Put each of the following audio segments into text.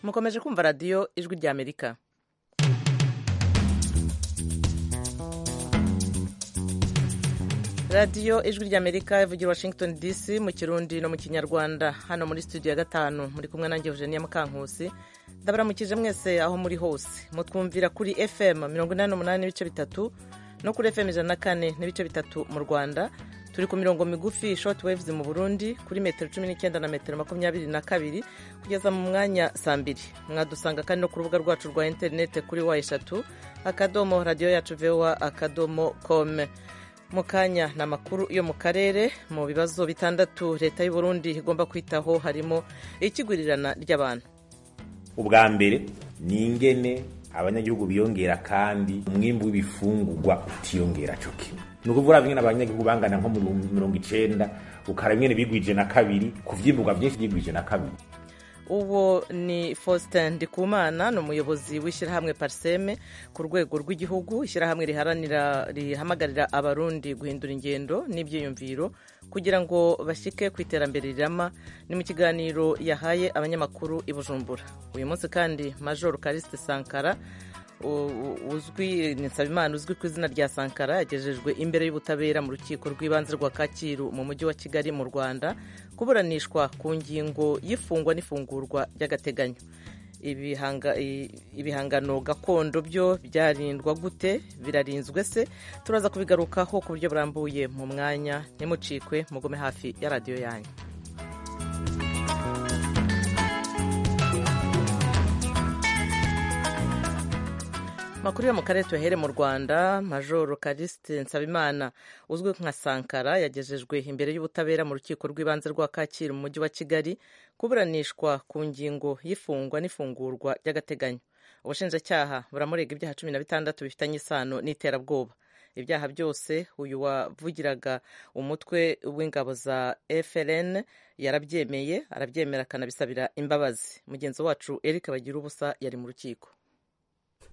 mukomeje kumva radiyo ijwi ry'amerika radiyo ijwi ry'amerika ivugira washington dc mu kirundi no mu kinyarwanda hano muri studio ya gatanu muri kumwe nanjye eugenia mukankusi ndabaramukije mwese aho muri hose mutwumvira kuri fm mirongo inani n'umunani n'ibice bitatu no kuri fm ijana na kane n'ibice bitatu mu rwanda turi ku mirongo migufi short waves mu burundi kuri metero cumi n'icyenda na metero makumyabiri na kabiri kugeza mu mwanya saa mbiri mwadusanga kandi no ku rubuga rwacu rwa interinete kuri wa eshatu akadomo radiyo yacu vewa akadomo kome mu kanya ni amakuru yo mu karere mu bibazo bitandatu leta y'u burundi igomba kwitaho harimo ikigurirana ry'abantu ubwa mbere ni ingene abanyagihugu biyongera kandi umwimbu w'ibifungurwa utiyongera cyo kimwe ni ukuvuga bimwe abanyagihugu bangana nko mu mirongo icenda ukara bimwe bigwije na kabiri kuvyimburwa vyinshi vyigwije na kabiri uwo ni faustin ndikumana ni umuyobozi w'ishyirahamwe pariseme ku rwego rw'igihugu ishyirahamwe riharanira rihamagarira abarundi guhindura ingendo n'ibyiyumviro kugira ngo bashyike ku iterambere rirama ni mu kiganiro yahaye abanyamakuru i bujumbura uyu munsi kandi major karisite sankara uzwi ni nsabimana uzwi ku izina rya sankara yagejejwe imbere y'ubutabera mu rukiko rw'ibanze rwa kacyiru mu mujyi wa kigali mu rwanda kuburanishwa ku ngingo y'ifungwa n'ifungurwa ry'agateganyo ibihangano gakondo byo byarindwa gute birarinzwe se turaza kubigarukaho ku buryo burambuye mu mwanya ntimucikwe mugume hafi ya radiyo yanyu amakuru yo mu karere tuhere mu rwanda majoro karisite nsabimana uzwi nka sankara yagejejwe imbere y'ubutabera mu rukiko rw'ibanze rwa kacyiru mu mujyi wa kigali kuburanishwa ku ngingo y'ifungwa n'ifungurwa ry'agateganyo ubushinjacyaha buramurega ibyaha cumi na bitandatu bifitanye isano n'iterabwoba ibyaha byose uyu wavugiraga umutwe w'ingabo za frn yarabyemeye arabyemera akanabisabira imbabazi mugenzi wacu eric bagira ubusa yari mu rukiko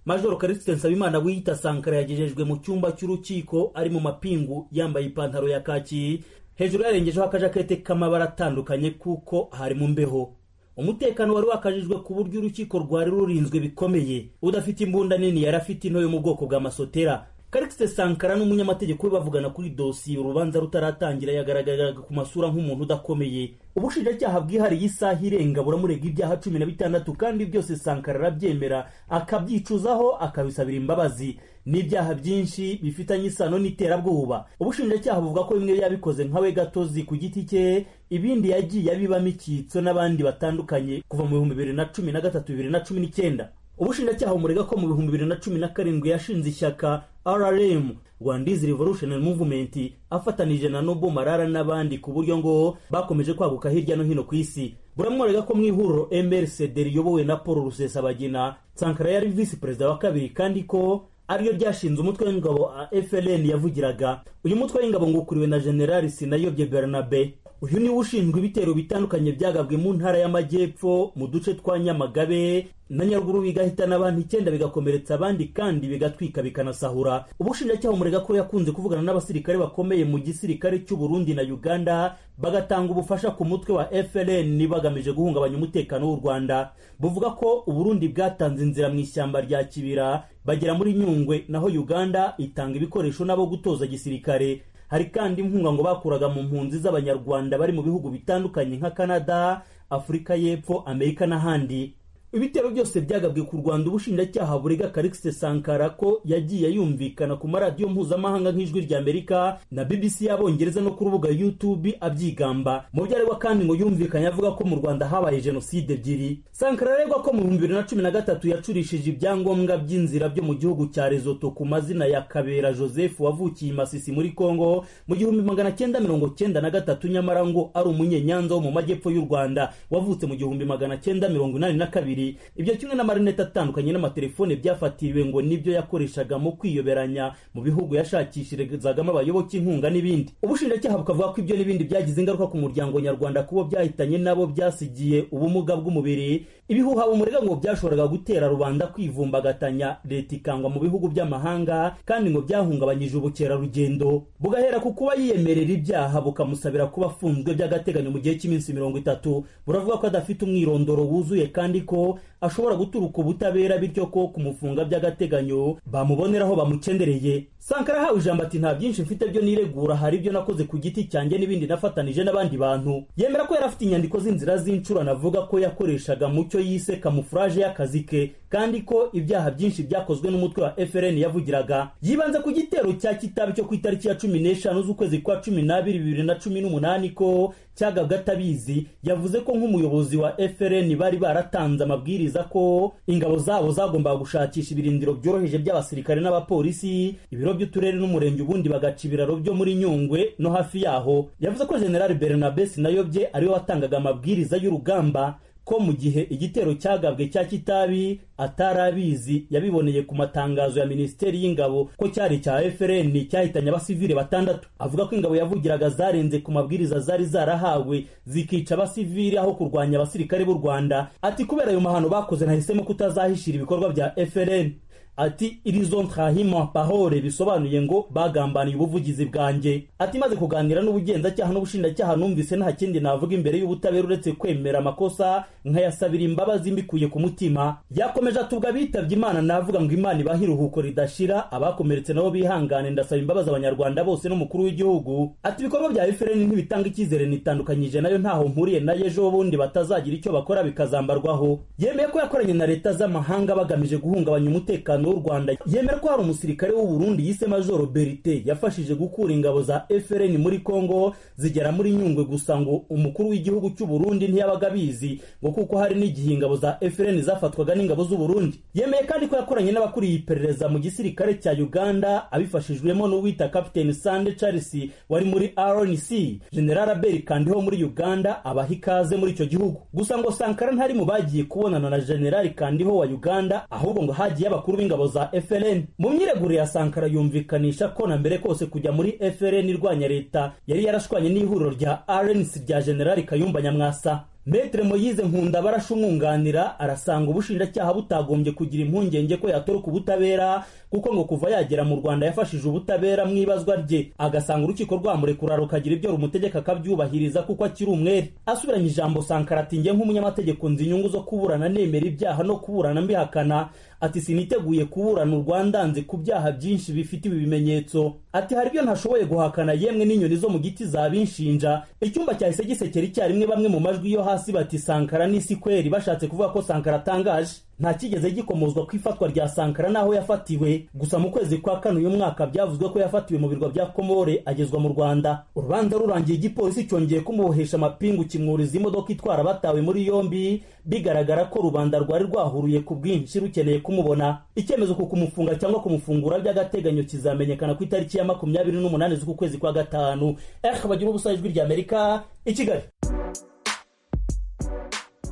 majoro karisite nsabimana wiyita sankara yagejejwe mu cyumba cy'urukiko ari mu mapingu yambaye ipantaro ya kaki hejuru yarengejeho akajakete k'amabara atandukanye kuko hari mu mbeho umutekano wari wakajijwe ku buryo urukiko rwari rurinzwe bikomeye udafite imbunda nini yari afite into yo mu bwoko bwa masotera karisite sankara n'umunyamategeko we bavugana kuri dosiye urubanza rutaratangira yagaragaraga ku masura nk'umuntu udakomeye ubushinjacyaha bwihariye isaha irenga buramurega ibyaha cumi na bitandatu kandi byose sankara arabyemera akabyicuzaho akabisabira imbabazi n'ibyaha byinshi bifitanye isano n'iterabwoba ubushinjacyaha buvuga ko bimwe yabikoze nkawe gatozi ku giti cye ibindi yagiye abibamo icyitso n'abandi batandukanye kuva mu bihumbi bibiri na cumi na gatatu bibiri na cumi n'icyenda ubushinjacyaha bumurega ko mu bihumbi bibiri na cumi na karindwi yashinze ishyaka rrm rwandizi revolutionary movement afatanije na nobo marara n'abandi ku buryo ngo bakomeje kwaguka hirya no hino ku isi buramworega ko mu ihuriro mrcd riyobowe na paul rusesabagina sankara yari visi perezida wa kabiri kandi ko ariryo ryashinze umutwe w'ingabo frn yavugiraga uyu mutwe w'ingabo ngo ukuriwe na generali sinayobye bernabe uyu niwe ushinzwe ibitero bitandukanye byagabwe mu ntara y'amajyepfo mu duce twa nyamagabe na nyaruguru bigahitana abantu icyenda bigakomeretsa abandi kandi bigatwika bikanasahura ubushinjacyaha umurega ko yakunze kuvugana n'abasirikare bakomeye mu gisirikare cy'u Burundi na Uganda bagatanga ubufasha ku mutwe wa FLN bagamije guhungabanya umutekano w'u Rwanda buvuga ko u Burundi bwatanze inzira mu ishyamba rya Kibira bagera muri Nyungwe naho Uganda itanga ibikoresho nabo gutoza gisirikare hari kandi inkunga ngo bakuraga mu mpunzi z'abanyarwanda bari mu bihugu bitandukanye nka canada afurika y'epfo amerika n'ahandi ibitero byose byagabwe ku rwanda ubushinjacyaha burega karikise sankara ko yagiye yumvikana ku maradiyo mpuzamahanga nk'ijwi rya amerika na bbc y'abongereza no ku rubuga youtube abyigamba mu byo aregwa kandi ngo yumvikanye avuga ko mu rwanda habaye jenoside ebyiri sankara aregwa ko mu bihumbi bibiri na cumi na gatatu yacurishije ibyangombwa by'inzira byo mu gihugu cya rezoto ku mazina ya kabera joseph wavukiye i masisi muri congo mu gihumbi magana cyenda mirongo cyenda na gatatu nyamara ngo ari umunyenyanza wo mu majyepfo y'u rwanda wavutse mu gihumbi magana cyenda mirongo inani na kabiri ibyo kimwe n'amarinete atandukanye n'amatelefone byafatiriwe ngo nibyo yakoreshaga mu kwiyoberanya mu bihugu yashakishirizagamo abayoboke inkunga n'ibindi ubushinjacyaha bukavuga ko ibyo n'ibindi byagize ingaruka ku muryango nyarwanda kubo byahitanye nabo byasigiye ubumuga bw'umubiri ibihuha bumurega ngo byashoboraga gutera rubanda kwivumbagatanya leta ikangwa mu bihugu by'amahanga kandi ngo byahungabanyije ubukerarugendo bugahera ku kuba yiyemerera ibyaha bukamusabira kuba afunzwe by'agateganyo mu gihe cy'iminsi mirongo itatu buravuga ko adafite umwirondoro wuzuye kandi ko ko ashobora guturuka ubutabera bityo ko kumufunga by'agateganyo bamubonera aho bamucendereye sankara ahawe ijambo ati nta byinshi mfite byo niregura hari ibyo nakoze ku giti cyanjye n'ibindi nafatanije n'abandi bantu yemera ko yari afite inyandiko z'inzira z'incurano avuga ko yakoreshaga mu cyo yise kamufuraje y'akazi ke kandi ko ibyaha byinshi byakozwe n'umutwe wa FRN yavugiraga yibanze ku gitero cya kitabi cyo ku itariki ya cumi n'eshanu z'ukwezi kwa cumi n'abiri bibiri na cumi n'umunani ko cyagabwe atabizi yavuze ko nk'umuyobozi wa FRN bari baratanze amabwiriza ko ingabo zabo zagombaga gushakisha ibirindiro byoroheje by'abasirikare n'abapolisi ibiro by'uturere n'umurenge ubundi bagaca ibiraro byo muri Nyungwe no hafi yaho yavuze ko General Bernabe Sinayobye ariwe watangaga amabwiriza y'urugamba ko mu gihe igitero cyagabwe cya kitabi atari abizi yabiboneye ku matangazo ya minisiteri y'ingabo ko cyari cya FRN cyahitanye abasivile batandatu avuga ko ingabo yavugiraga zarenze ku mabwiriza zari zarahawe zikica abasivile aho kurwanya abasirikare b'u Rwanda ati kubera ayo mahano bakoze nahisemo kutazahishira ibikorwa bya FRN ati irison trahima pahore bisobanuye ngo bagambaniye ubuvugizi bwanjye ati maze kuganira n'ubugenzacyaha n'ubushinjacyaha numvise nta kindi navuga imbere y'ubutabera uretse kwemera amakosa nkayasabira imbabazi mbikuye ku mutima yakomeje atubwa abitabye imana navuga ngo imana ibahe iruhuko ridashira abakomeretse nabo bihangane ndasaba imbabazi abanyarwanda bose n'umukuru w'igihugu ati ibikorwa bya efureni ntibitanga icyizere nitandukanyije nayo ntaho mpuriye nayo ejo bundi batazagira icyo bakora bikazambarwaho yemeye ko yakoranye na leta z'amahanga bagamije guhungabanya umutekano w'u Rwanda yemera ko hari umusirikare w'u Burundi yise Major Berite yafashije gukura ingabo za FRN muri Kongo zigera muri Nyungwe gusa ngo umukuru w'igihugu cy'u Burundi ntiyabaga abizi ngo kuko hari n'igihe ingabo za FRN zafatwaga n'ingabo z'u Burundi yemeye kandi ko yakoranye n'abakuriye iperereza mu gisirikare cya Uganda abifashijwemo n'uwita Captain Sande Charles wari muri RNC General Abel Kandiho muri Uganda abaha ikaze muri icyo gihugu gusa ngo Sankara ntari mu bagiye kubonana na General Kandiho wa Uganda ahubwo ngo hagiye abakuru b'ingabo ingabo za FLN mu myiregure ya Sankara yumvikanisha ko na mbere kose kujya muri FLN irwanya leta yari yarashwanye n'ihuriro rya RNC rya General Kayumba Nyamwasa Metre Moyize Nkunda barasha umwunganira arasanga ubushinjacyaha butagombye kugira impungenge ko yatoroka ubutabera kuko ngo kuva yagera mu Rwanda yafashije ubutabera mu ibazwa rye agasanga urukiko rwamurekura rukagira ibyo rumutegeka akabyubahiriza kuko akiri umwere asubiranye ijambo Sankara ati njye nk'umunyamategeko nzi inyungu zo kuburana nemera ibyaha no kuburana mbihakana ati siniteguye kuburana Rwanda nzi ku byaha byinshi bifite ibi bimenyetso ati hari ibyo ntashoboye guhakana yemwe n'inyoni zo mu giti zabinshinja icyumba cyahise gisekera icyarimwe bamwe mu majwi yo hasi bati Sankara n'isi kweri bashatse kuvuga ko Sankara atangaje nta kigeze gikomozwa ku ifatwa rya Sankara n'aho yafatiwe gusa mu kwezi kwa kane uyu mwaka byavuzwe ko yafatiwe mu birwa bya Komore agezwa mu Rwanda urubanza rurangiye igipolisi cyongeye kumubohesha amapingu kimwuriza imodoka itwara abatawe muri yombi bigaragara ko rubanda rwari rwahuriye ku bwinshi rukeneye kumubona icyemezo ku kumufunga cyangwa kumufungura by'agateganyo kizamenyekana ku itariki ya makumyabiri n'umunani z'ukwezi kwa gatanu eh bagira ubusa ijwi rya Amerika i Kigali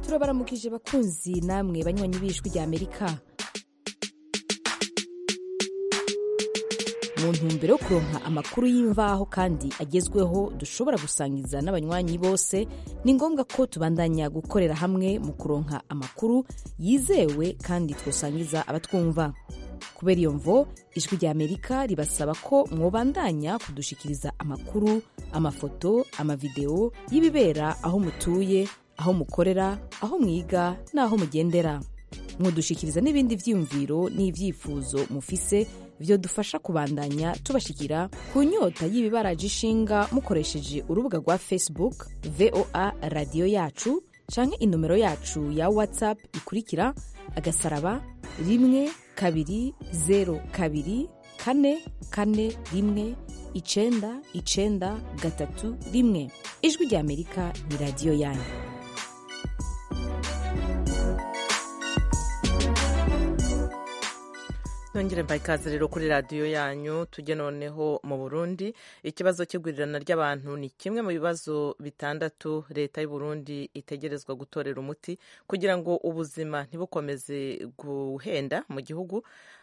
turabaramukije bakunzi namwe banywanyi b'ijwi rya amerika mu ntumbero yo kuronka amakuru y'imvaho kandi agezweho dushobora gusangiza n'abanywanyi bose ni ngombwa ko tubandanya gukorera hamwe mu kuronka amakuru yizewe kandi twasangiza abatwumva kubera iyo mvo ijwi rya amerika ribasaba ko mwobandanya kudushikiriza amakuru amafoto amavidewo y'ibibera aho mutuye aho mukorera aho mwiga n'aho mugendera mwodushikiriza n'ibindi byiyumviro n'ibyifuzo mufise byodufasha kubandanya tubashikira ku nyota y'ibibaraje ishinga mukoresheje urubuga rwa facebook voa radiyo yacu canke inomero yacu ya whatsapp ikurikira agasaraba rimwe kabiri zeru kabiri kane kane rimwe icenda icenda gatatu rimwe ijwi rya amerika ni radiyo yanyu nongere mbaye ikaze rero kuri radiyo yanyu tujye noneho mu burundi ikibazo cy'igurirana ry'abantu ni kimwe mu bibazo bitandatu leta y'u Burundi itegerezwa gutorera umuti kugira ngo ubuzima ntibukomeze guhenda mu gihugu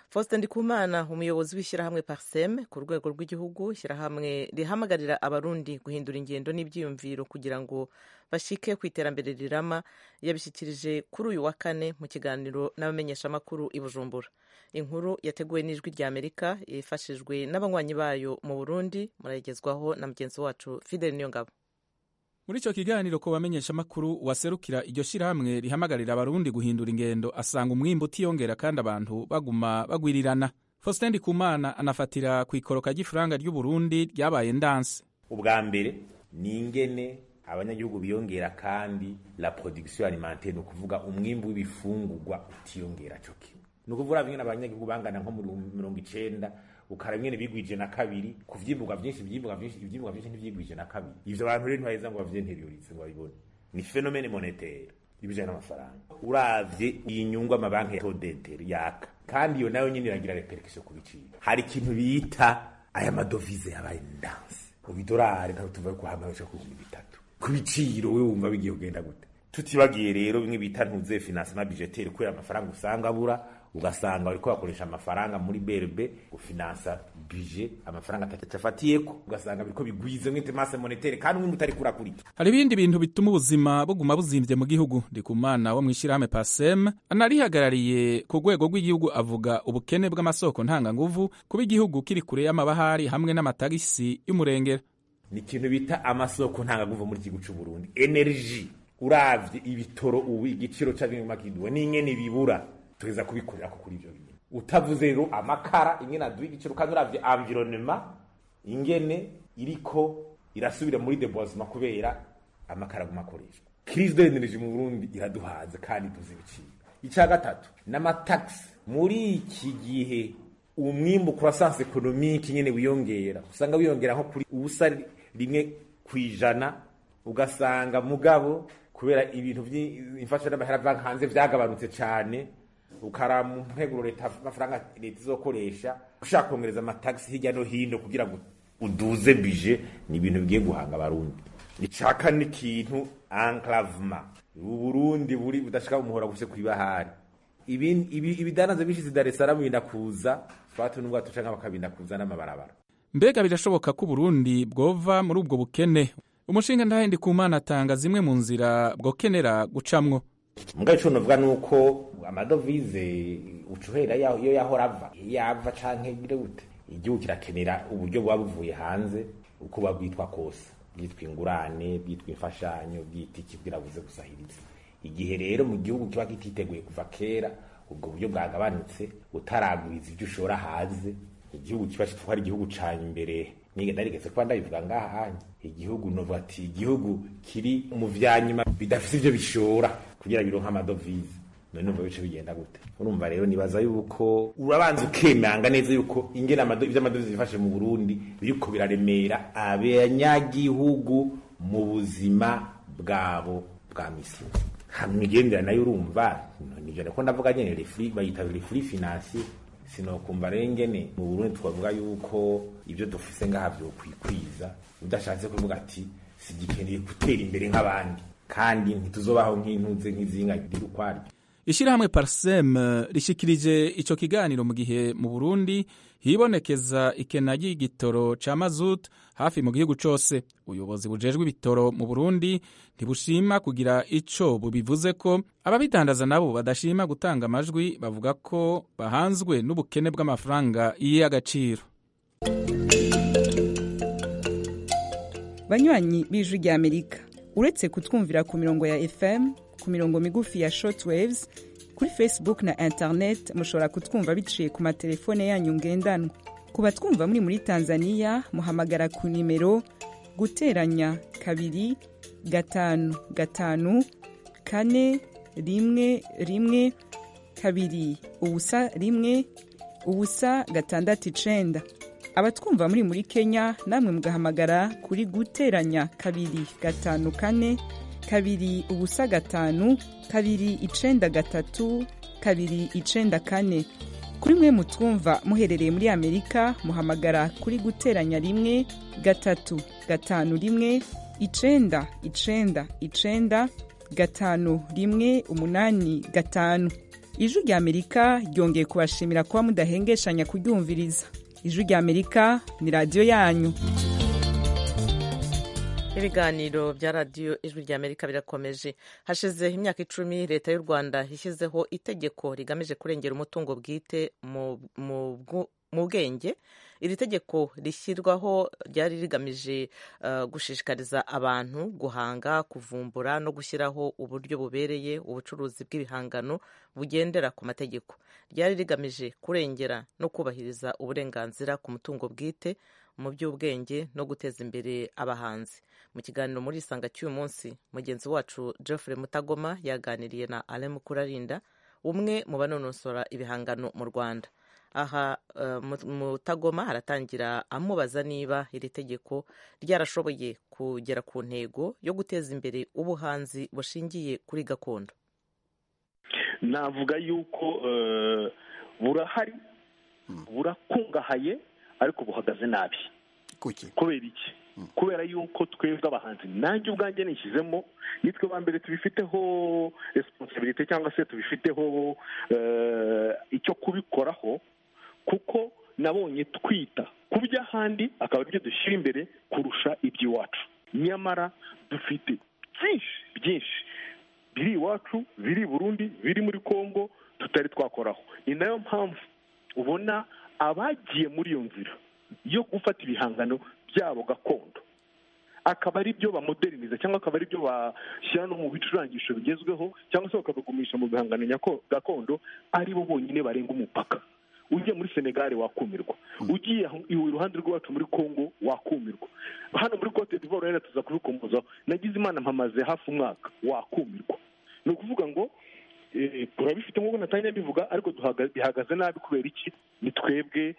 Faustin Ndikumana umuyobozi w'ishyirahamwe Parsem ku rwego rw'igihugu ishyirahamwe rihamagarira abarundi guhindura ingendo n'ibyiyumviro kugira ngo bashike ku iterambere rirama yabishyikirije kuri uyu wa kane mu kiganiro n'abamenyeshamakuru i Bujumbura inkuru yateguwe n'ijwi rya Amerika ifashijwe n'abanywanyi bayo mu Burundi murayigezwaho na mugenzi wacu Fidel Niyongabo muri icyo kiganiro ku bamenyeshamakuru waserukira iryo shyirahamwe rihamagarira abarundi guhindura ingendo asanga umwimbu utiyongera kandi abantu baguma bagwirirana faustin ndikumana anafatira ku ikoroka ry'ifaranga ry'uburundi ryabaye ndanse ubwa mbere ni ingene abanyagihugu biyongera kandi la production alimentaire ni ukuvuga umwimbu w'ibifungurwa utiyongera cyo kimwe ni ukuvuga bimwe abanyagihugu bangana nko muri mirongo icenda ukaraba ingene bigwije na kabiri ku vyimburwa vyinshi ivyimburwa vyinshi ivyimburwa vyinshi ntivyigwije na kabiri ivyo abantu rero ntibaheza ngo bavyinteriorize ngo babibone ni phenomene monétaire ibijanye n'amafaranga uravye inyungu amabanki ya todetere yaka kandi iyo nayo nyene iragira repercussion ku biciro hari ikintu bita aya madovize yabaye ndanse ubidorari ntabwo tuva ku hamwe cyo kugura bitatu ku biciro we wumva bigiye kugenda gute tutibagiye rero bimwe bita ntuze financement budgetaire kubera amafaranga usanga abura ugasanga bariko bakoresha amafaranga muri BRB gufinansa budget amafaranga atacafatiyeko ugasanga biriko bigwize nk'intemase monétaire kandi umwe utari kurakurika hari ibindi bintu bituma ubuzima buguma buzimvye mu gihugu ndikumana wo mu ishyirahamwe pasem anarihagarariye ku rwego rw'igihugu avuga ubukene bw'amasoko ntanganguvu kuba igihugu kiri kure y'amabahari hamwe n'amatagisi y'umurengera ni ikintu bita amasoko ntanganguvu muri igihugu c'u Burundi energy uravye ibitoro ubu igiciro c'abintu makiduwe n'ingene bibura tugeza kubikorera ko kuri ibyo bintu utavuze rero amakara ingene aduha igiciro kandi uravye environnement ingene iriko irasubira muri deboisement kubera amakara aguma akoreshwa crise de l'énergie mu Burundi iraduhaze kandi tuzi ibiciro ica gatatu n'amataxi muri iki gihe umwimbu croissance économique nyene wiyongera usanga wiyongera nko kuri ubusa rimwe kwijana ugasanga mugabo kubera ibintu by'imfasha n'amahera banki hanze byagabanutse cyane ukara mu nteguro leta amafaranga leta izokoresha ushaka kongereza amatagisi hirya no hino kugira ngo uduze bije ni ibintu bigiye guhanga abarundi icaka ni ikintu enclavement uburundi buri budashaka umuhora guse kwibahari ibidandaza bishize Dar es Salaam binda kuza twatu nubwo tucanka bakabinda kuza n'amabarabara mbega birashoboka ko uburundi bwova muri ubwo bukene umushinga ndahendi kumana atanga zimwe mu nzira bwokenera gucamwo muga ico novuga nuko amadovize ucuhera iyo yahora ava yava canke bire gute igihugu kirakenera uburyo bwaba buvuye hanze uko buba bwitwa kose bwitwa ingurane bwitwa imfashanyo bwita iki bwirabuze gusahiriza igihe rero mu gihugu kiba kititeguye kuva kera ubwo buryo bwagabanutse utaragwiza ibyo ushora hanze igihugu kiba kitwa ari igihugu ca imbere niga ndarigeze kuba ndabivuga ngaha hanya igihugu novuga ati igihugu kiri mu vyanyuma bidafise ivyo bishora kugira bironke amadovize none numva bice bigenda gute urumva rero nibaza yuko urabanza ukemanga neza yuko ingene ivyo amadovize bifashe mu burundi biriko biraremera abanyagihugu mu buzima bwabo bwa misi migendera nayo urumva nivyo niko ndavuga nyene refri bayita refri financier sinokumva rero ingene mu burundi twavuga yuko ibyo dufise ngaha vyokwikwiza udashatse kuvuga ati sigikeneye gutera imbere nk'abandi kandi ntituzobaho nk'intuze nk'izinga riri ukwaryo ishyirahamwe parsem rishikirije icyo kiganiro mu gihe mu burundi hibonekeza ikena ry'igitoro ca mazut hafi mu gihugu cose ubuyobozi bujejwe ibitoro mu burundi ntibushima kugira ico bubivuze ko ababidandaza nabo badashima gutanga amajwi bavuga ko bahanzwe n'ubukene bw'amafaranga y'agaciro banywanyi b'ijwi ry'amerika uretse kutwumvira ku mirongo ya fm ku mirongo migufi ya shortwaves kuri facebook na internet mushobora kutwumva biciye ku matelefone yanyu ngendanwa ku batwumva muri muri tanzania muhamagara ku nimero guteranya kabiri gatanu gatanu kane rimwe rimwe kabiri ubusa rimwe ubusa gatandatu icenda abatwumva muri muri kenya namwe mugahamagara kuri guteranya kabiri gatanu kane kabiri ubusa gatanu kabiri icenda gatatu kabiri icenda kane kuri mwe mutwumva muherereye muri amerika muhamagara kuri guteranya rimwe gatatu gatanu rimwe icenda icenda icenda gatanu rimwe umunani gatanu ijwi rya amerika ryongeye kubashimira kuba mudahengeshanya kuryumviriza ijwi rya amerika ni radiyo yanyu ibiganiro bya radiyo ijwi rya amerika birakomeje hashize imyaka icumi leta y'u rwanda yashyizeho itegeko rigamije kurengera umutungo bwite mu bwenge iri tegeko rishyirwaho ryari rigamije uh, gushishikariza abantu guhanga kuvumbura no gushyiraho uburyo bubereye ubucuruzi bw'ibihangano bugendera ku mategeko ryari rigamije kurengera no kubahiriza uburenganzira ku mutungo bwite mu by'ubwenge no guteza imbere abahanzi mu kiganiro muri isanga cy'uyu munsi mugenzi wacu Geoffrey mutagoma yaganiriye na alain mukurarinda umwe mu banonosora ibihangano mu rwanda aha mutagoma haratangira amubaza niba iri tegeko ryarashoboye kugera ku ntego yo guteza imbere ubuhanzi bushingiye kuri gakondo navuga yuko burahari burakungahaye ariko buhagaze nabi kubera iki kubera yuko twebwe abahanzi nanjye ubwanjye nishyizemo nitwe ba mbere tubifiteho resiponsibirite cyangwa se tubifiteho icyo kubikoraho kuko nabonye twita ku by'ahandi akaba aribyo dushyira imbere kurusha iby'iwacu nyamara dufite byinshi byinshi biri iwacu biri burundi biri muri congo tutari twakoraho ni nayo mpamvu ubona abagiye muri iyo nzira yo gufata ibihangano byabo gakondo akaba ari byo bamoderiniza cyangwa akaba ari byo bashyira no mu bicurangisho bigezweho cyangwa se bakabigumisha mu bihangano gakondo ari bo bonyine barenga umupaka ugiye muri senegali wakumirwa ugiye iruhande rw'iwacu muri congo wakumirwa hano muri cote d'ivoire rero tuza kubikombozaho nagize imana mpamaze hafi umwaka wakumirwa ni ukuvuga ngo turabifite nk'uko natangiye mbivuga ariko bihagaze nabi kubera iki ni twebwe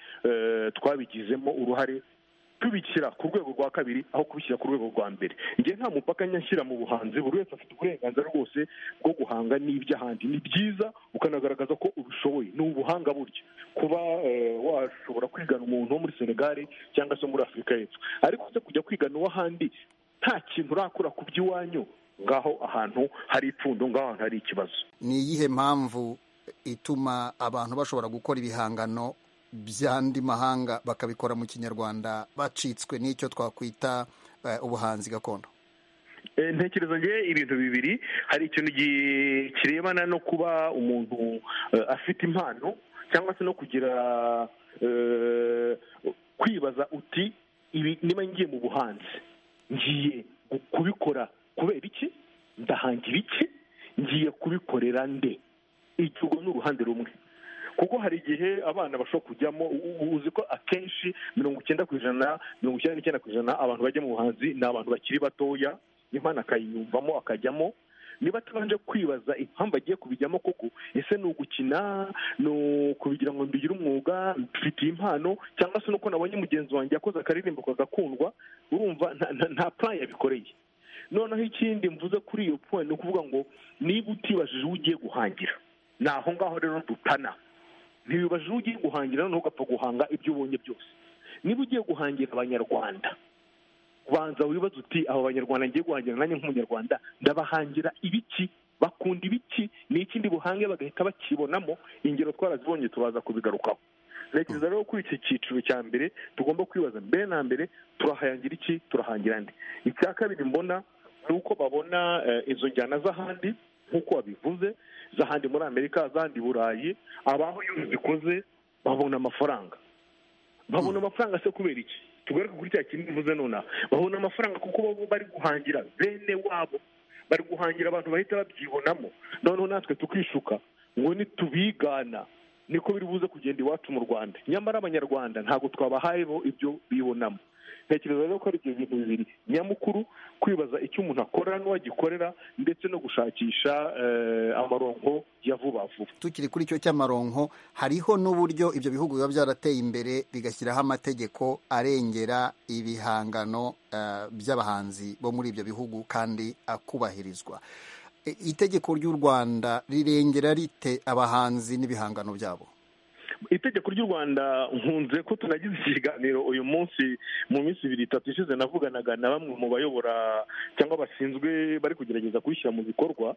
twabigizemo uruhare tubishyira ku rwego rwa kabiri aho kubishyira ku rwego rwa mbere igihe nta mupaka nyashyira mu buhanzi buri wese afite uburenganzira rwose bwo guhanga n'iby'ahandi ni byiza ukanagaragaza ko ubishoboye ni ubuhanga buryo kuba washobora kwigana umuntu wo muri senegali cyangwa se muri afurika y'epfo ariko se kujya kwigana uw'ahandi nta kintu urakora ku by'iwanyu ngaho ahantu hari ipfundo ngaho ahantu hari ikibazo ni iyihe mpamvu ituma abantu bashobora gukora ibihangano by'andi mahanga bakabikora mu kinyarwanda bacitswe n'icyo twakwita ubuhanzi gakondo ntekereza ngewe ibintu bibiri hari ikintu kirebana no kuba umuntu afite impano cyangwa se no kugira kwibaza uti niba ngiye mu buhanzi ngiye kubikora kubera iki ndahangira iki ngiye kubikorera nde ikigo ni uruhande rumwe kuko hari igihe abana bashobora kujyamo uzi ko akenshi mirongo icyenda ku ijana mirongo icyenda n'icyenda ku ijana abantu bajya mu buhanzi ni abantu bakiri batoya impano akayinyumvamo akajyamo niba atabanje kwibaza impamvu agiye kubijyamo koko ese ni ugukina ni ukubigira ngo mbigire umwuga mfitiye impano cyangwa se nuko nabonye mugenzi wanjye yakoze akaririmbo kagakundwa urumva nta purani yabikoreye noneho ikindi mvuze kuri iyo puwe ni ukuvuga ngo niba utibajije uwo ugiye guhangira ni aho ngaho rero dutana ntibibaje uwo ugiye guhangira noneho ugapfa guhanga ibyo ubonye byose niba ugiye guhangira abanyarwanda banza wibaze uti aba banyarwanda ngiye guhangira nanjye nk'umunyarwanda ndabahangira ibiki bakunda ibiki ni ikindi buhange bagahita bakibonamo ingero twarazibonye tubaza kubigarukaho ntekereza rero kuri iki cyiciro cya mbere tugomba kwibaza mbere na mbere turahangira iki turahangira andi icya kabiri mbona ni uko babona izo njyana z'ahandi nk'uko wabivuze z'ahandi muri amerika z'ahandi burayi abaho iyo zikoze babona amafaranga babona amafaranga se kubera iki tugaruke kuri cya kintu bivuze nonaha babona amafaranga kuko baba bari guhangira bene wabo bari guhangira abantu bahita babyibonamo noneho natwe tukishuka ngo nitubigana niko biri buze kugenda iwacu mu rwanda nyamara abanyarwanda ntabwo twabahayeho ibyo bibonamo tekereza rero ko ari ibyo bintu bibiri nyamukuru kwibaza icyo umuntu akora n'uwagikorera ndetse no gushakisha amaronko ya vuba vuba tukiri kuri icyo cy'amaronko hariho n'uburyo ibyo bihugu biba byarateye imbere bigashyiraho amategeko arengera ibihangano by'abahanzi bo muri ibyo bihugu kandi akubahirizwa itegeko ry'u rwanda rirengera rite abahanzi n'ibihangano byabo itegeko ry'u rwanda nkunze ko tunagize ikiganiro uyu munsi mu minsi ibiri itatu ishize navuganaga na bamwe mu bayobora cyangwa bashinzwe bari kugerageza kubishyira mu bikorwa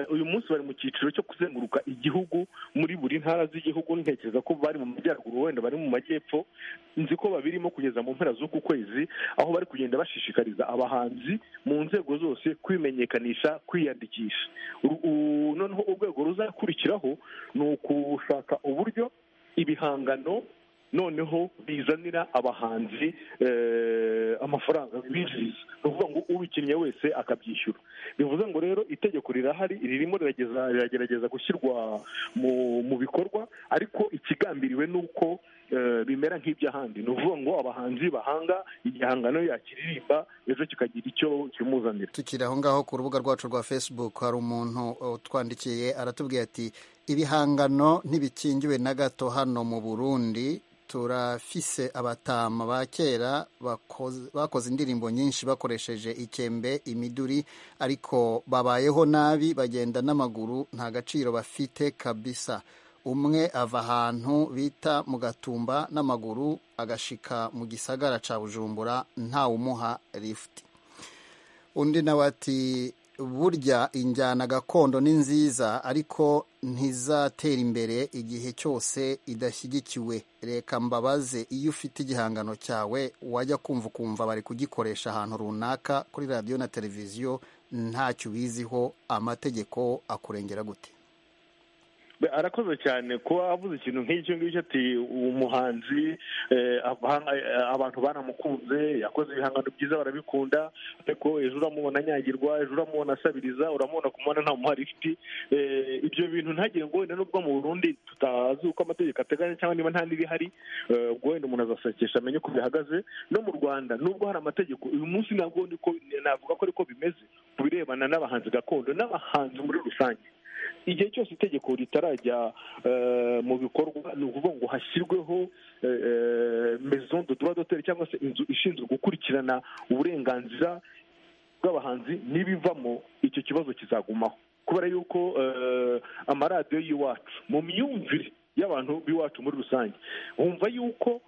uyu munsi bari mu cyiciro cyo kuzenguruka igihugu muri buri ntara z'igihugu ntekereza ko bari mu majyaruguru wenda bari mu majyepfo nzi ko babirimo kugeza mu mpera z'uku kwezi aho bari kugenda bashishikariza abahanzi mu nzego zose kwimenyekanisha kwiyandikisha noneho urwego ruzakurikiraho ni ukushaka uburyo ibihangano noneho bizanira abahanzi eh, amafaranga bibinjiriza ni ukuvuga ngo ubikinnye wese akabyishyura bivuze ngo rero itegeko rirahari ririmo rirageza- riragerageza gushyirwa mu mu bikorwa ariko ikigambiriwe ni uko eh, bimera nk'iby'ahandi ni ukuvuga ngo abahanzi bahanga igihangano yakiririmba ejo kikagira icyo kimuzanira tukiri aho ngaho ku rubuga rwacu rwa facebook hari umuntu utwandikiye aratubwira ati ibihangano ntibikingiwe na gato hano mu burundi turafise abatama ba kera bakoze- bakoze indirimbo nyinshi bakoresheje ikembe imiduri ariko babayeho nabi bagenda n'amaguru nta gaciro bafite kabisa umwe ava ahantu bita mu gatumba n'amaguru agashika mu gisagara ca bujumbura ntawumuha lifuti undi nawe ati burya injyana gakondo ni nziza ariko ntizatera imbere igihe cyose idashyigikiwe reka mbabaze iyo ufite igihangano cyawe wajya kumva ukumva bari kugikoresha ahantu runaka kuri radiyo na televiziyo ntacyo ubiziho amategeko akurengera gute Be- arakoze cyane kuba avuze ikintu nk'icyo ngicyo ati umuhanzi eh, abahanga- eh, abantu baramukunze yakoze ibihangano byiza barabikunda ariko ejo uramubona anyagirwa ejo uramubona asabiriza uramubona kumubona nta muhari ifite Eh, ibyo bintu ntagire ngo wenda nubwo mu burundi tutazi uko amategeko ateganya cyangwa niba nta n'ibihari eh, ubwo wenda umuntu azasakisha amenye uko bihagaze no mu rwanda nubwo hari amategeko uyu munsi ntabwo ndi ko navuga ko ariko bimeze ku birebana n'abahanzi gakondo n'abahanzi muri rusange igihe cyose itegeko ritarajya eh, mu bikorwa ni ukuvuga ngo hashyirweho eh, eh, maison de droit d'auteur cyangwa se inzu ishinzwe gukurikirana uburenganzira bw'abahanzi n'ibivamo icyo kibazo kizagumaho kubera yuko eh, amaradiyo y'iwacu mu myumvire y'abantu b'iwacu muri rusange wumva yuko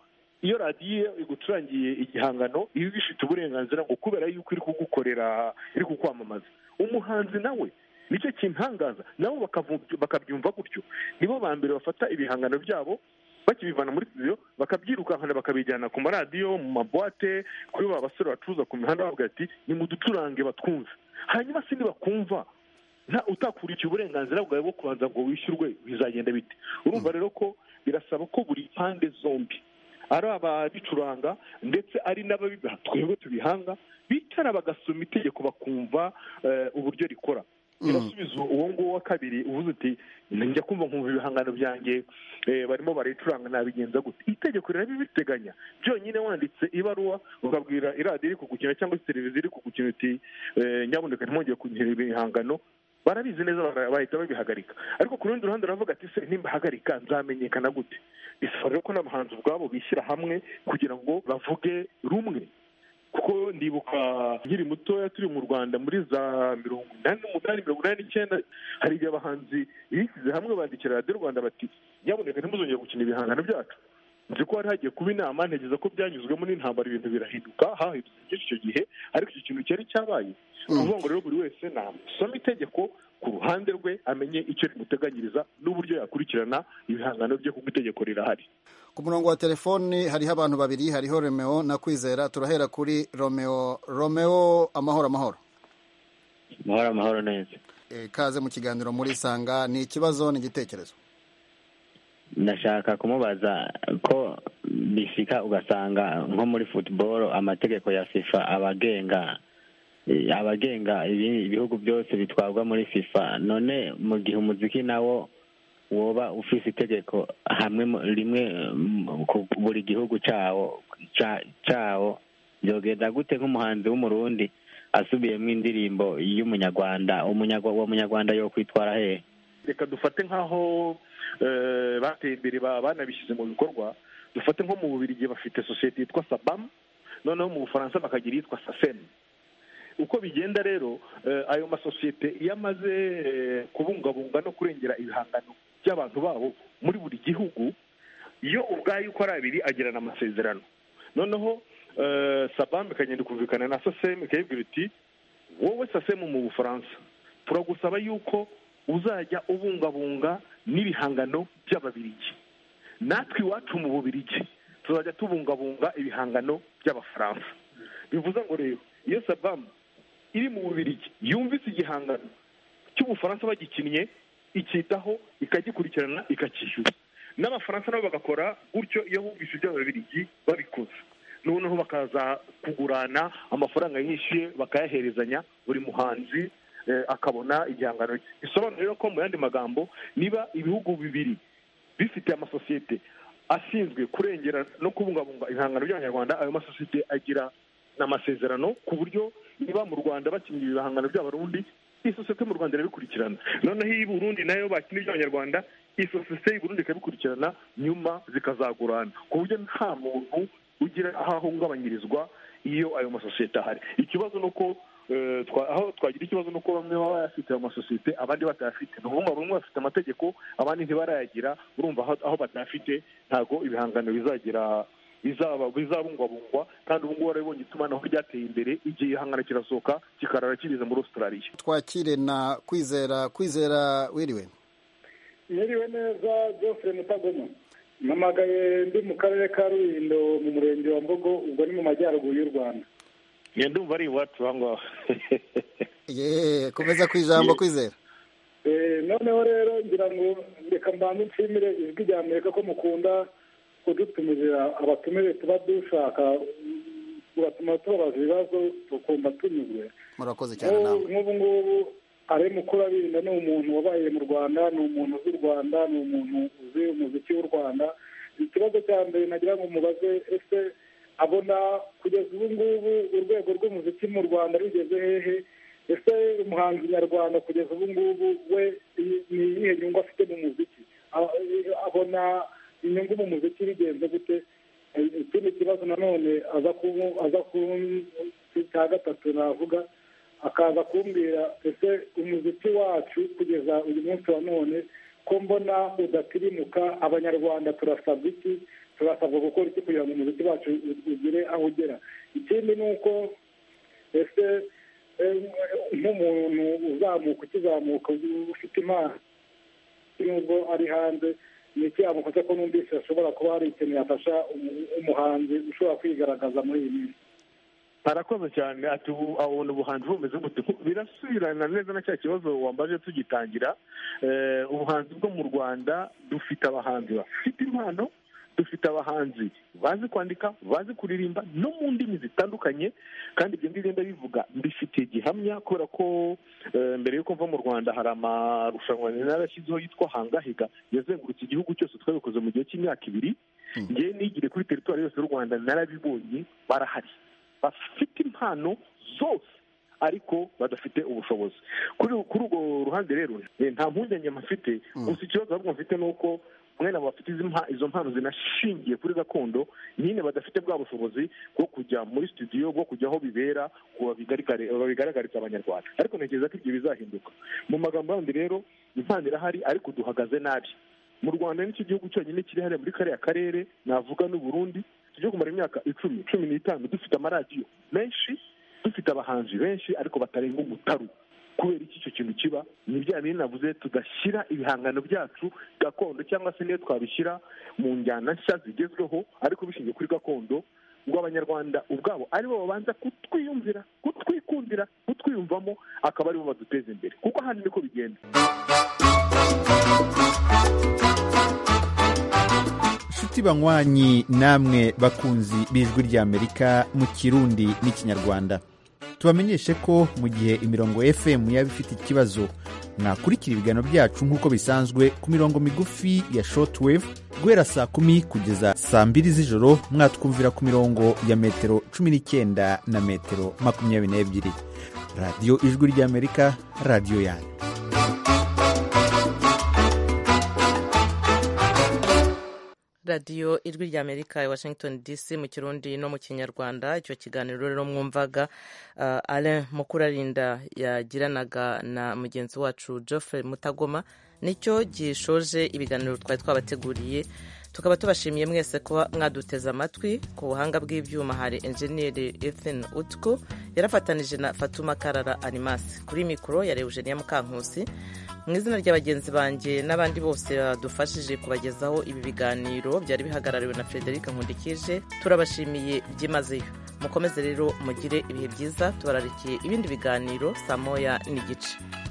iyo radiyo igucurangiye igihangano iba ifite uburenganzira ngo kubera yuko iri kugukorera iri kukwamamaza umuhanzi nawe nicyo kintangaza nabo bakavu- bakabyumva gutyo nibo ba mbere bafata ibihangano byabo bakibivana muri studio bakabyirukankana bakabijyana ku maradiyo mu mabwate kuri ba basore bacuruza ku mihanda bavuga ati ni muducurange batwumve hanyuma se nibakumva nta utakurikiye uburenganzira bwawe bwo kubanza ngo wishyurwe bizagenda bite urumva rero ko birasaba ko buri pande zombi ari ababicuranga ndetse ari n'ababibaha twebwe tubihanga bicara bagasoma itegeko bakumva eh, uburyo rikora irasubiza uwo nguwo wa kabiri uvuze uti njya kumva nkumva ibihangano byanjye eh, barimo barayicuranga nabigenza gute itegeko rirabibiteganya byonyine wanditse ibaruwa ukabwira iradiyo iri kugukina cyangwa se televiziyo iri kugukina uti eh, nyabuneka ntimwongere kugira ibihangano barabizi neza bara- bahita babihagarika ariko ku rundi ruhande uravuga ati se nimbahagarika nzamenyekana gute bisaba rero ko n'abahanzi ubwabo bishyira hamwe kugira ngo bavuge rumwe kuko ndibuka nkiri mutoya turi mu rwanda muri za mirongo inani n'umunani mirongo inani n'icyenda hari igihe abahanzi bishyize hamwe bandikira radiyo rwanda bati nyabuneka ntimuzongere gukina ibihangano byacu nzi ko hari hagiye kuba inama ntegereza ko byanyuzwemo n'intambara ibintu birahinduka hahindutse byinshi icyo gihe ariko icyo kintu cyari cyabaye ni ukuvuga ngo rero buri wese nasoma itegeko ku ruhande rwe amenye icyo rimuteganyiriza n'uburyo yakurikirana ibihangano bye kuko itegeko rirahari ku murongo wa telefoni hariho abantu babiri hariho romeo na kwizera turahera kuri romeo romeo amahoro amahoro amahoro amahoro neza Eh, kaze mu kiganiro muri sanga ni ikibazo ni igitekerezo ndashaka kumubaza ko bishika ugasanga nko muri football amategeko ya fifa abagenga eh, abagenga ibi- ibihugu byose bitwarwa muri fifa none mu gihe umuziki nawo woba ufise itegeko hamwe mu- rimwe mm, ku buri gihugu cawo ca- cawo byogenda gute nk'umuhanzi w'umurundi asubiyemo indirimbo y'umunyarwanda umunyarwa uwo munyarwanda yo kwitwara hehe reka dufate nk'aho eh, bateye imbere ba- banabishyize mu bikorwa dufate nko mu bubiri igihe bafite sosiyete yitwa sabamu noneho mu bufaransa bakagira iyitwa saseni uko bigenda rero eh, ayo masosiyete iyo amaze eh, kubungabunga no kurengera ibihangano by'abantu babo muri buri gihugu iyo ubwayo uko ari abiri agirana amasezerano noneho eh, sabamu ikagenda ikumvikana na sasemu ikayibwira iti wowe sasemu mu bufaransa turagusaba yuko uzajya ubungabunga n'ibihangano by'ababirigi natwe iwacu mu bubirigi tuzajya tubungabunga ibihangano by'abafaransa bivuze ngo rero iyo sabamu iri mu bubirigi yumvise igihangano cy'ubufaransa bagikinnye ikitaho ikagikurikirana ikacyishyura n'abafaransa nabo bagakora gutyo iyo bumvise iby'ababiligi babikoze noneho bakaza kugurana amafaranga yishyuye bakayaherezanya buri muhanzi eh, akabona igihangano cye bisobanura rero ko mu yandi magambo niba ibihugu bibiri bifite amasosiyete ashinzwe kurengera no kubungabunga ibihangano by'abanyarwanda ayo masosiyete agira n'amasezerano ku buryo niba mu rwanda bakingira ibihangano by'abarundi iyi sosiyete mu rwanda irabikurikirana noneho iyi burundi nayo bakinira iby'abanyarwanda iyi sosiyete y'i burundi ikabikurikirana nyuma zikazagurana ku buryo nta muntu ugira aho ahungabanyirizwa iyo ayo masosiyete ahari ikibazo ni uko eh, twa- aho twagira ikibazo ni uko bamwe baba bayafite ayo masosiyete abandi batayafite ni ukuvuga ngo bamwe bafite amategeko abandi ntibarayagira urumva aho- aho batayafite ntabwo ibihangano bizagira bizaba- bizabungwabungwa kandi ubu ngubu warabibonye itumanaho ryateye imbere igihe ihangana kirasohoka kikarara kigeze muri australia twakire na kwizera kwizera wiriwe yiriwe neza Geoffrey Mutagoma namagaye ndi mu karere ka rulindo mu murenge wa mbogo ubwo ni mu majyaruguru y'u rwanda njye ndumva ari iwacu aho ngaho yeee komeza ku ijambo kwizera Eh, noneho rero ngira ngo reka mbanze nshimire ijwi rya amerika ko mukunda kudutumira abatumire tuba dushaka tubatuma tubabaza ibibazo tukumva tunyuzwe murakoze cyane nk'ubu nawe nk'ubu ngubu ari mukuru abirinda ni umuntu wabaye mu rwanda ni umuntu uzi u rwanda ni umuntu uzi umuziki w'u rwanda ikibazo cya mbere nagira ngo mubaze ese abona kugeza ubu ngubu urwego rw'umuziki mu rwanda rugeze hehe ese umuhanzi nyarwanda kugeza ubu ngubu we i- ni iyihe nyungu afite mu muziki A- i- abona inyungu mu muziki bigenze gute Eh, ikindi kibazo nanone aza ku- aza ku cya gatatu navuga akaza kumbwira ese umuziki wacu kugeza uyu munsi wa none ko mbona udatirimuka abanyarwanda turasabwa iki turasabwa gukora iki kugira ngo umuziki wacu ugire aho ugera ikindi ni uko ese eh, nk'umuntu uzamuka ukizamuka ufite impano nubwo ari hanze ni iki yamufasha ko numvise ashobora kuba hari ikintu yafasha umu- umuhanzi ushobora kwigaragaza muri iyi minsi arakoze cyane ati ubu abona ubuhanzi bumeze gute birasubirana neza na cya kibazo wambaje tugitangira Eh, ubuhanzi bwo mu rwanda dufite abahanzi bafite impano dufite abahanzi bazi kwandika bazi kuririmba no mu ndimi zitandukanye kandi ibyo ngibyo ndabivuga mbifitiye gihamya kubera ko eh, mbere yuko mva mu rwanda hari amarushanwa narashyizeho yitwa hangahiga yazengurutse igihugu cyose twabikoze mu gihe cy'imyaka ibiri ngewe nigire kuri teritwari yose y'u rwanda narabibonye barahari bafite impano zose ariko badafite ubushobozi kuri kuri urwo ruhande rero eh, nta mpungenge mfite gusa ikibazo ahubwo mfite ni uko mwene abo bafite izi mpa- izo mpano zinashingiye kuri gakondo nyine badafite bwa bushobozi bwo kujya muri studio bwo kujya aho bibera ngo babigarigare- babigaragarize abanyarwanda ariko ntekereza ko ibyo bizahinduka mu magambo yandi rero impano irahari ariko duhagaze nabi mu rwanda nicyo gihugu cyonyine kiri hariya muri kariya karere navuga n'u Burundi tujye kumara imyaka icumi cumi n'itanu dufite amaradiyo menshi dufite abahanzi benshi ariko batarenga umutaru kubera iki icyo kintu kiba ni bya bindi navuze tugashyira ibihangano byacu gakondo cyangwa se niyo twabishyira mu njyana nshya zigezweho ariko bishingiye kuri gakondo ngo abanyarwanda ubwabo aribo babanza kutwiyumvira kutwikundira kutwiyumvamo akaba aribo baduteza imbere kuko ahandi niko bigenda nshuti banywanyi namwe bakunzi b'ijwi ry'amerika mu kirundi n'ikinyarwanda tubamenyeshe ko mu gihe imirongo fm yaba ifite ikibazo mwakurikira ibiganiro byacu nk'uko bisanzwe ku mirongo migufi ya shortwave guhera saa kumi kugeza saa mbiri z'ijoro mwatwumvira ku mirongo ya metero cumi n'icyenda na metero makumyabiri n'ebyiri radiyo ijwi ry'amerika radiyo yanyu radiyo ijwi rya amerika i washington dc mu kirundi no mu kinyarwanda icyo kiganiro rero mwumvaga uh, alain mukurarinda yagiranaga na mugenzi wacu geoffrey mutagoma nicyo gishoje ibiganiro twari twabateguriye tukaba tubashimiye mwese kuba mwaduteze amatwi ku buhanga bw'ibyuma hari enjeniyeri ethan utko yarafatanije na fatuma karara animasi kuri mikoro ya eugenia mukankusi mu izina rya bagenzi banjye n'abandi bose badufashije kubagezaho ibi biganiro byari bihagarariwe na frederic nkundikije turabashimiye byimazeyo mukomeze rero mugire ibihe byiza tubararikiye ibindi biganiro saa moya n'igice